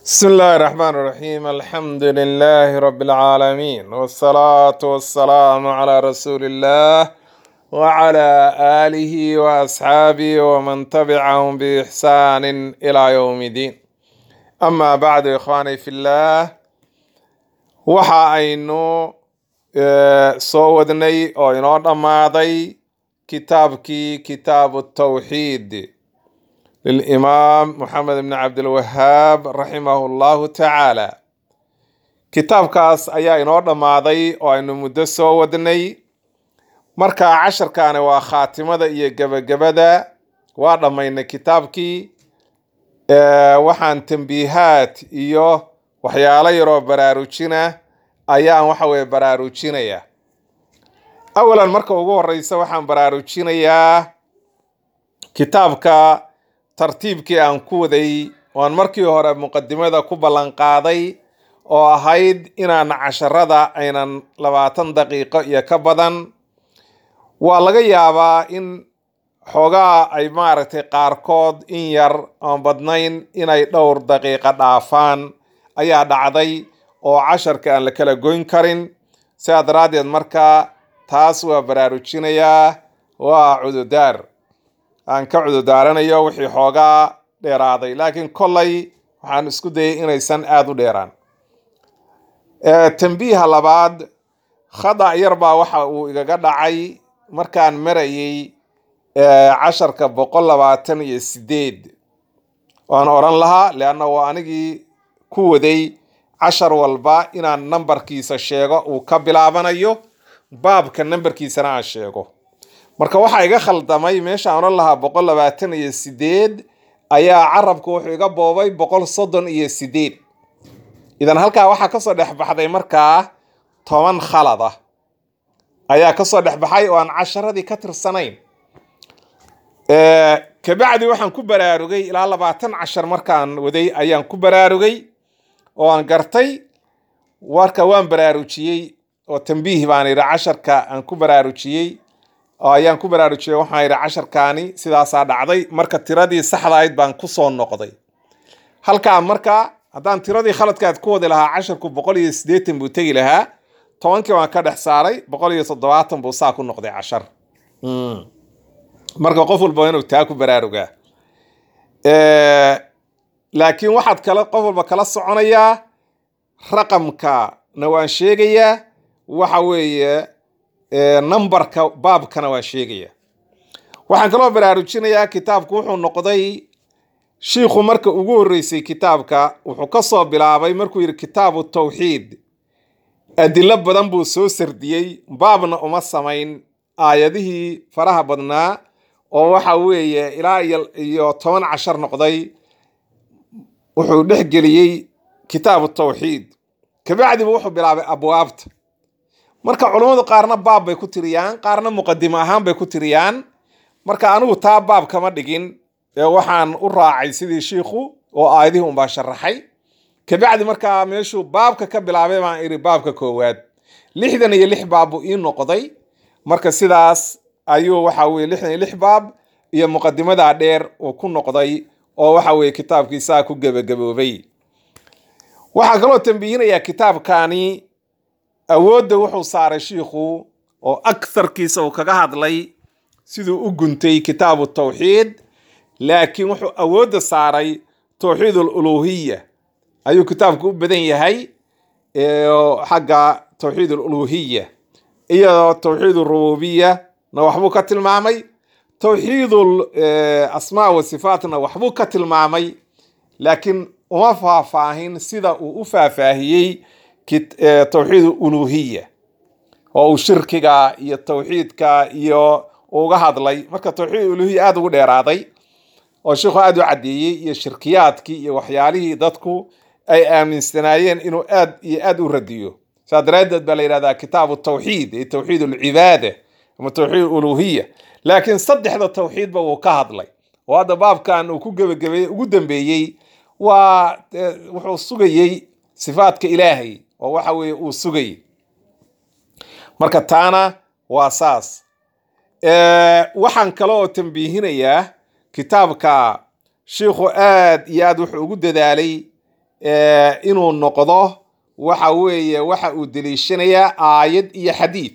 بسم الله الرحمن الرحيم الحمد لله رب العالمين والصلاة والسلام على رسول الله وعلى آله وأصحابه ومن تبعهم بإحسان إلى يوم الدين أما بعد إخواني في الله waxa aynu eh, soo wadnay oo inoo dhammaaday kitaabkii kitaabu tawxiid lilimaam moxamed bni cabdilwahaab raximahu llahu tacaala kitaabkaas ayaa inoo dhammaaday oo aynu muddo soo wadnay marka casharkaani waa khaatimada iyo gebagabada waa dhammaynay kitaabkii Eh, waxaan tambiihaad iyo waxyaalo yaroo baraarujina ayaan waxa weye baraarujinaya awalan marka ugu horeysa waxaan baraarujinayaa kitaabka tartiibkii aan ku waday oan markii hore muqadimada ku ballan qaaday oo ahayd inaan casharada aynan labaatan daqiiqo iyo ka badan waa laga yaabaa in xoogaa ay maaragtay qaarkood in yar oon badnayn inay dhowr daqiiqo dhaafaan ayaa dhacday oo casharka aan la kala goyn karin sidaa daraaddeed marka taas waa baraarujinayaa waa cududaar aan ka cududaaranayo wixii xoogaa dheeraaday laakiin kollay waxaan isku dayay inaysan aada u dheeraan Eh, tambiiha labaad khada yar baa waxa uu igaga dhacay markaan marayay eh, casharka boqol labaatan iyo sideed waan oran lahaa leanna waa anigii ku waday cashar walba inaan nambarkiisa sheego uu ka bilaabanayo baabka nambarkiisana aan sheego marka waxaa iga khaldamay meeshaan oran lahaa boqol labaatan iyo sideed ayaa carabku wuxuu iga boobay boqol soddon iyo sideed idan halkaa waxaa kasoo dhex baxday markaa toban khalad ah ayaa kasoo dhex baxay oo aan casharadii ka tirsanayn Eh, kabacdi waxaan ku baraarugay ilaa labaatan cashar markaan waday ayaan ku baraarugay oo aan gartay warka waan baraarujiyey oo tambiih baan idhi casharka aan ku baraarujiyey oo ayaan ku baraarujiyey waxaan idhi casharkaani sidaasaa dhacday marka tiradii saxda ahayd baan kusoo noqday halkaa marka haddaan tiradii khaladkaad ku wadi lahaa casharku boqol iyo siddeetan buu tegi lahaa tobankii waan ka dhex saaray boqol iyo toddobaatan buu saa ku noqday cashar Mm. marka qof walba waa inuu taa ku baraarugaa Eh, laakiin waxaad kala qof walba kala soconayaa raqamkana waan sheegayaa waxa weeye eh, nambarka baabkana waan sheegaya waxaan kaloo baraarujinayaa kitaabku wuxuu noqday shiikhu marka ugu horreysay kitaabka wuxuu ka soo bilaabay markuu yidhi kitaabu tawxiid adilo badan buu soo sardiyey baabna uma samayn aayadihii faraha badnaa oo waxa weeye ilaa iyo iyo toban cashar noqday wuxuu dhex geliyey kitaabu tawxiid kabacdiba wuxuu bilaabay abwaabta marka culummadu qaarna baab bay ku tiriyaan qaarna muqadimo ahaan bay ku tiriyaan marka anigu taa baab kama dhigin ee waxaan u raacay sidii shiikhu oo aayadihii unbaa sharaxay kabacdi markaa meeshuu baabka ka bilaabay baan iri baabka koowaad lixdan iyo lix baab buu ii noqday marka sidaas ayuu waxa weye lixdan iyo lix baab iyo muqadimadaa dheer uu ku noqday oo waxa weye kitaabkiisaa ku gebagaboobay waxaa kaloo tambihinayaa kitaabkani awoodda wuxuu saaray shiikhu oo aktharkiisa uu kaga hadlay siduu u guntay kitaabu tawxiid laakiin wuxuu awoodda saaray tawxiid aluluhiya ayuu kitaabku u badan yahay ee, oo xagga tawxiid aluluhiya iyo tawxiid arububiya na waxbuu ka tilmaamay tawxiid asmaa wa sifaatna waxbuu ka tilmaamay laakiin uma faahfaahin sida uu u faahfaahiyey kit- eh, tawxiid uluhiya oo uu shirkiga iyo tawxiidka iyo uga hadlay marka tawxiid uluhiya aada ugu dheeraaday oo sheikhu aada u caddeeyey iyo shirkiyaadkii iyo waxyaalihii dadku ay aaminsanaayeen inuu aad iyo aad u radiyo saa daraaddeed baa la yidhahdaa kitaabu tawxiid ee tawxiid alcibaada ama tawxiid uluhiya laakiin saddexda tawxiidba wuu ka hadlay oo hadda baabkan uu ku gebagabeeyey ugu dambeeyey waa eh, wuxuu sugayey sifaadka ilaahay oo waxa weeye uu sugayey marka taana waa saas Eh, waxaan kale oo tambiihinayaa kitaabka shiikhu aad iyo aad wuxuu ugu dadaalay eh, inuu noqdo waxa weeye waxa uu deliishanayaa aayad iyo xadiid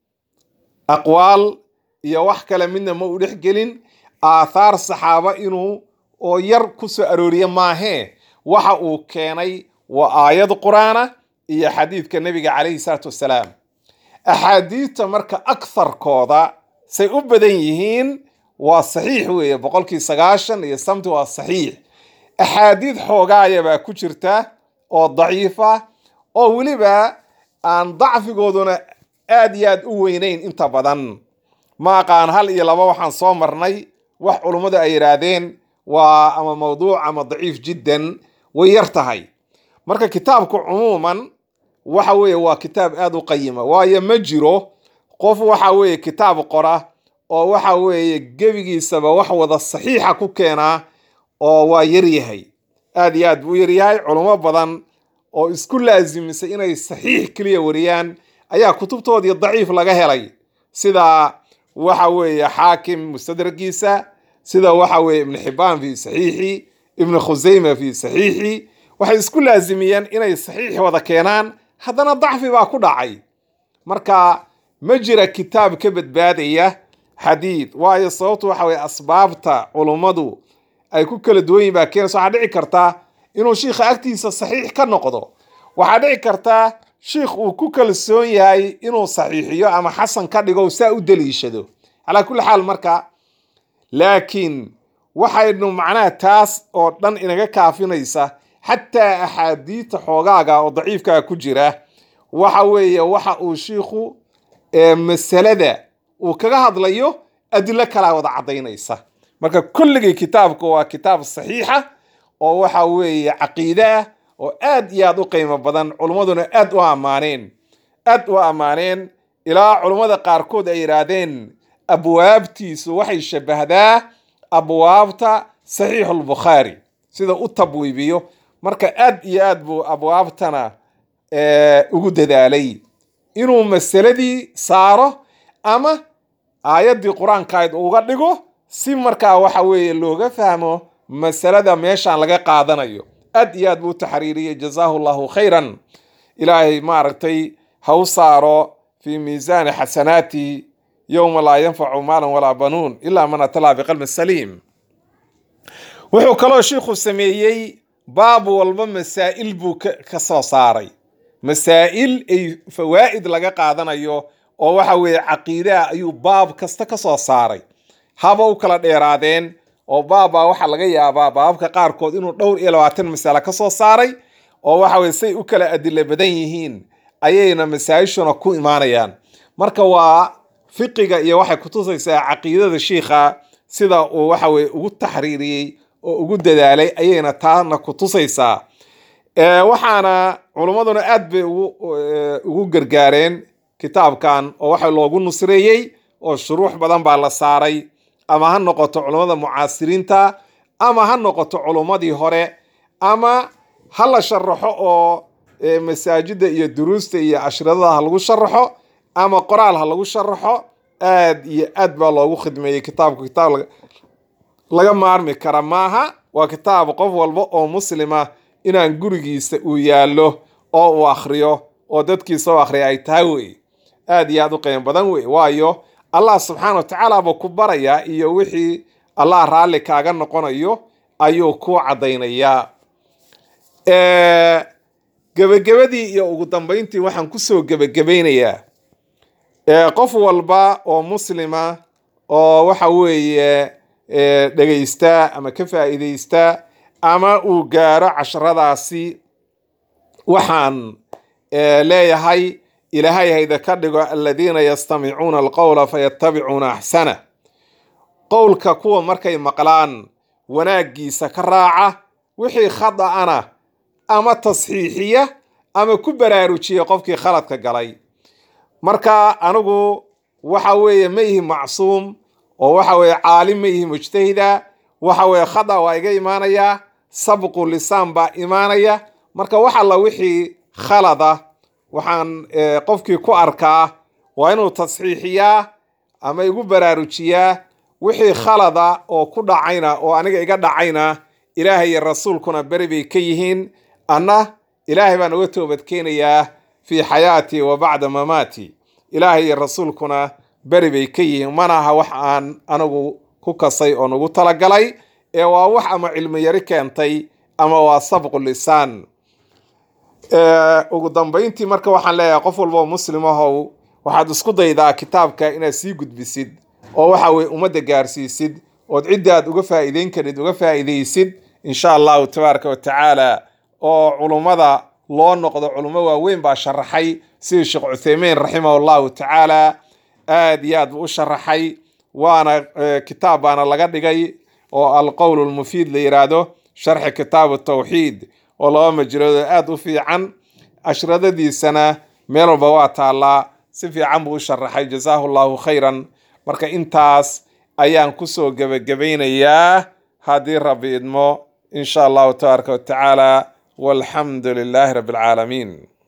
aqwaal iyo wax kale midna ma u dhex gelin aathaar saxaaba inuu oo yar ku soo arooriye maahee waxa uu keenay waa aayad qur-aana iyo xadiidka nebiga calayhi salaatu wassalaam axaadiidta marka aktharkooda say u badan yihiin waa saxiix weeye boqolkii sagaashan iyo samti waa saxiix axaadiid xoogaaya baa ku jirta oo daciifa oo weliba aan dacfigooduna aad iyo aad u weynayn inta badan ma aqaan hal iyo laba waxaan soo marnay wax culummadu ay yidhaahdeen waa ama mawduuc ama daciif jiddan way yar tahay marka kitaabku cumuuman waxa weeye waa kitaab aad u qayima waayo ma jiro qof waxa weeye kitaab qora oo waxa weeye gebigiisaba wax wada saxiixa ku keenaa oo waa yaryahay aad iyo aad buu u yaryahay culummo badan oo isku laasimisay inay saxiix keliya wariyaan ayaa kutubtoodii daciif laga helay sida waxa weeye xaakim mustadragiisa sida waxa weeye ibnu xibaan fi saxiixi ibnu khusayma fi saxiixi waxay isku laasimiyeen inay saxiix wada keenaan haddana dacfi baa ku dhacay marka ma jira kitaab ka badbaadaya xadiid waayo sababtu waxa weye asbaabta culummadu ay ku kala duwan yihin baa keenaysa waxaa dhici karta inuu shiikha agtiisa saxiix ka noqdo waxaa dhici karta shiikh uu ku kalsoon yahay inuu saxiixiyo ama xasan ka dhigo saa u deliishado calaa kulli xaal marka laakiin waxaynu macnaha taas oo dhan inaga kaafinaysa xataa axaadiidta xoogaaga oo daciifkaa ku jira waxa weeye waxa uu shiikhu ee masalada uu kaga hadlayo adilo kalaa wada caddaynaysa marka kulligii kitaabka waa kitaab saxiixa oo waxa weeye caqiide ah oo aad iyo aad u qiimo badan culummaduna aad u ammaaneen aad u ammaaneen ilaa culummada qaarkood ay yidhaahdeen abwaabtiisu waxay shabahdaa abwaabta saxiixulbukhaari sida u tabwiibiyo marka aad iyo aad buu abwaabtana ugu dadaalay inuu masaladii saaro ama aayaddii qur-aankayd uga dhigo si markaa waxa weeye looga fahmo masalada meeshaan laga qaadanayo aad iyo aad buu u taxriiriyey jazaahu llahu khayran ilaahay maaragtay ha u saaro fii miisaani xasanaati yowma laa yanfacu maalan walaa banuun ilaa man atalaa biqalbin saliim wuxuu kaloo shiikhu sameeyey baab walba masaa'il buu ka soo saaray masaa'il ay fawaa'id laga qaadanayo oo waxa weeye caqiidaha ayuu baab kasta ka soo saaray haba u kala dheeraadeen oo baabbaa waxaa laga yaabaa baababka qaarkood inuu dhowr iyo labaatan masale ka soo saaray oo waxa weye say u kala adilo badan yihiin ayayna masaa-ishuna ku imaanayaan marka waa fiqiga iyo waxay kutusaysaa caqiidada shiikha sida uu waxa weye ugu taxriiriyey oo ugu dadaalay ayayna taana kutusaysaa waxaana culummaduna aad bay ugu gargaareen kitaabkan oo waxa loogu nusreeyey oo shuruux badan baa la saaray ama ha noqoto culummada mucaasiriinta ama ha noqoto culummadii hore ama ha la sharaxo oo masaajida iyo duruusta iyo ashradada ha lagu sharaxo ama qoraal ha lagu sharaxo aad iyo aad baa loogu khidmeeyey kitaabku kitaab laga maarmi kara maaha waa kitaab qof walba oo muslima inaan gurigiisa uu yaallo oo uu akhriyo oo dadkiisa u akhriya ay tahay wey aad iyo aad u qiimo badan wey waayo allah subxaana wa tacaala buu ku barayaa iyo wixii allah raalli kaaga noqonayo ayuu ku caddaynayaa gebagabadii iyo ugu dambeyntii waxaan kusoo gebagabaynayaa qof walba oo muslima oo waxa weeye dhegaysta ama ka faa'iidaysta ama uu gaaro casharadaasi waxaan leeyahay ilaahay hayda ka dhigo aladiina yastamicuuna alqowla fayatabicuuna axsana qowlka kuwa markay maqlaan wanaaggiisa ka raaca wixii khada'ana ama tasxiixiya ama ku baraarujiya qofkii khaladka galay marka anigu waxa weeye ma ihi macsuum oo waxa weeye caalim ma ihi mujtahida waxa weeye khada waa iga imaanaya sabqu lisaan baa imaanaya marka wax alla wixii khalada waxaan qofkii ku arkaa waa inuu tasxiixiyaa ama igu baraarujiyaa wixii khalada oo ku dhacayna oo aniga iga dhacayna ilaahay iyo rasuulkuna beri bay ka yihiin anna ilaahay baan uga toobadkeenayaa fii xayaatii wa bacda mamaati ilaahay iyo rasuulkuna beri bay ka yihiin mana aha wax aan anigu ku kasay oo nugu talagalay ee waa wax ama cilmi yari keentay ama waa sabqu lisaan ugu dambayntii marka waxaan leeyahay qof walba oo muslim ahow waxaad isku daydaa kitaabka inaad sii gudbisid oo waxa weye ummadda gaarsiisid ood cidda aad uga faa'iideyn karid uga faa'iidaysid insha allahu tabaaraka wa tacaala oo culummada loo noqdo culummo waaweyn baa sharaxay sidii sheekh cuthaymiin raximah allahu tacaala aad iyo aad buu u sharaxay waana kitaab baana laga dhigay oo alqowl lmufiid la yiraahdo sharxi kitaabu tawxiid oo laba majaloodoo aada u fiican ashradadiisana meel walba waa taallaa si fiican buu u sharaxay jazaahu llahu khayran marka intaas ayaan kusoo gebagabaynayaa haddii rabbi idmo in sha allahu tabaaraka wa tacaala walxamdu lilaahi rabbi alcaalamiin